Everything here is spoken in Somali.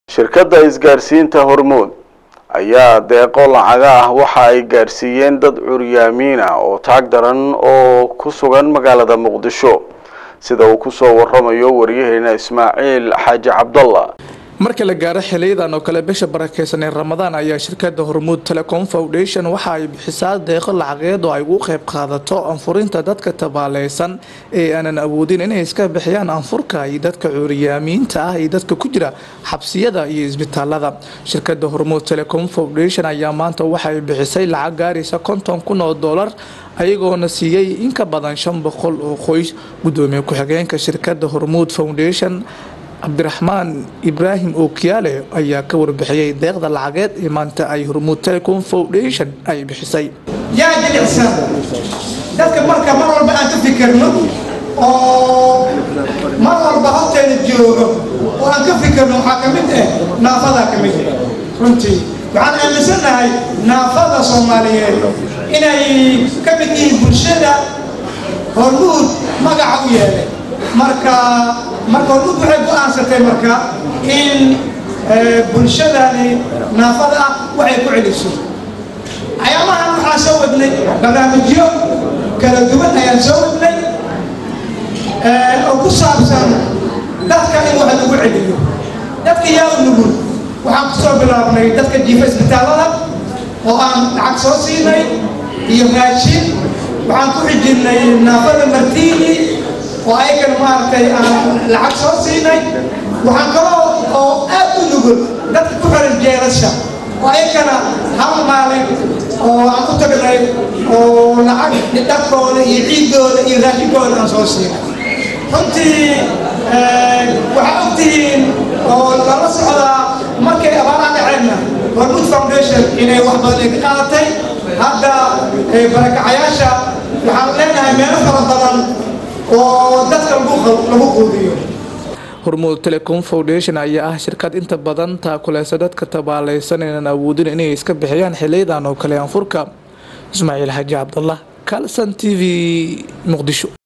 shirkadda isgaarsiinta hormuud ayaa deeqo lacaga ah waxa ay gaarsiiyeen dad curyaamiin ah oo taag daran oo ku sugan magaalada muqdisho sida uu kusoo waramayo waryaheena ismaaciil xaaji cabdalla marka la gaaro xiliyadan oo kale bisha barakeysan ee ramadaan ayaa shirkada hormuud telecom foundation waxa ay bixisaa deeqo lacageed oo ay ugu qeyb qaadato anfurinta dadka tabaaleysan ee aanan awoodin inay iska bixiyaan anfurka iyo dadka cuuriyaamiinta ah iyo dadka ku jira xabsiyada iyo isbitaalada shirkada hormuud telecom foundation ayaa maanta waxaay bixisay lacag gaaraysa konton kun oo doolar ayagoona siiyey in ka badan shan boqol oo qoys gudoomiye ku-xigeenka shirkada hormuud foundation cabdiraxmaan ibraahim ookiyaale ayaa ka warbixiyey deeqda lacageed ee maanta ay hormuud telecom foundation ay bixisay yaa jilicsan dadka marka mar walba aan ka fikirno oo mar walba horteena joogo oo aan ka fikirno waxaa ka mid ah naafadaa ka mid ah runtii waxaan aaminsanahay naafada soomaaliyeed inay ka mid yihiin bulshada hormuud magaca u yeelay marka marka hormuud waxay go-aansatay marka in bulshadani naafada ah waxay ku celiso ayaamahan waxaan soo wadnay barnaamijyo kala duwan ayaan soo wadnay oo ku saabsan dadka in wax lagu celiyo dadka yaa u nugul waxaan ku soo bilaabnay dadka jiifa isbitaallada oo aan lacag soo siinay iyo raashin waxaan ku xijirnay naafada martiini oo ayagana maaragtay aan lacag soo siinay waxaan kaloo oo aad u nugul dadka ku xiran jeelasha oo ayagana hal maalin oo aan u tagnay oo lacag dharkooda iyo ciiddooda iyo raashinkooda aan soo siinay runtii waxaa ogtihiin oo lala socdaa markay abaaraha dhaceenna hormuud foundation inay wax badan ay ka qaadatay hadda barakacayaasha waxaan leenahay meelo fara badan oo dadka lagu quudiyo hormuud telecom foundation ayaa ah shirkad inta badan taakuleysa dadka tabaaleysan inaan awoodin inay iska bixiyaan xiliyadan oo kale anfurka ismaaciil xaaji cabdallah kalson t v muqdisho